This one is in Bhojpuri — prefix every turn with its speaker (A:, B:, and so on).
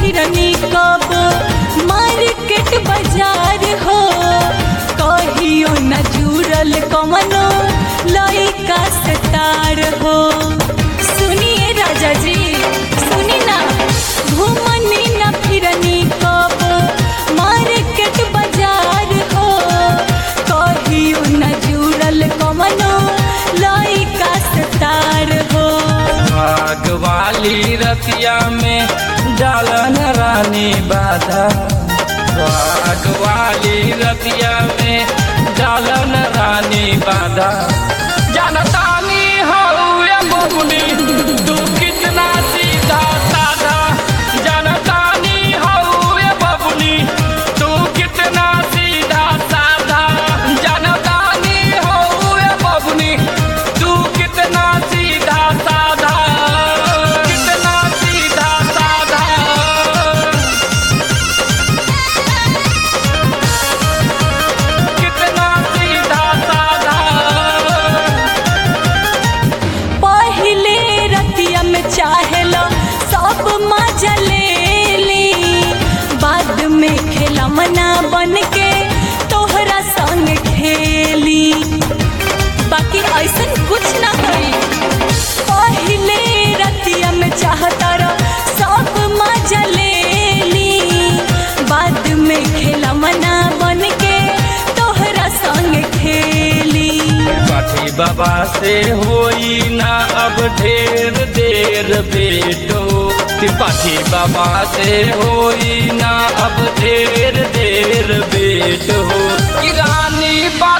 A: फिरनी कब मार्केट बाजार हो कहियो न जुड़ल कमनो लइका से तार हो सुनिए राजा जी सुनी ना घूमनी न फिरनी कब मार्केट बाजार हो कहियो न जुड़ल कमनो लइका से तार हो
B: भाग वाली रतिया में डालन रानी बाधा भाग वाली रतिया में डालन रानी बाधा जानतानी हौए बबुनी तू कितना सीधा साधा जानतानी हौए बबुनी तू कितना सीधा साधा जानतानी हौए बबुनी तू कितना सीधा साधा कितना सीधा साधा कितना सीधा साधा
A: पहले रतिया में चाहेला सब मजा ले ली बाद में खेला मना बन के तोहरा संग खेली बाकी ऐसन कुछ ना करी पहले रतिया में चाहता रह सब मजा ले ली बाद में खेला मना बन के तोहरा संग खेली
B: पाठी बाबा से होई ना अब ढेर देर बेटो पाठी बाबा से होई ना अब ढेर देर बेटो कि रानी बा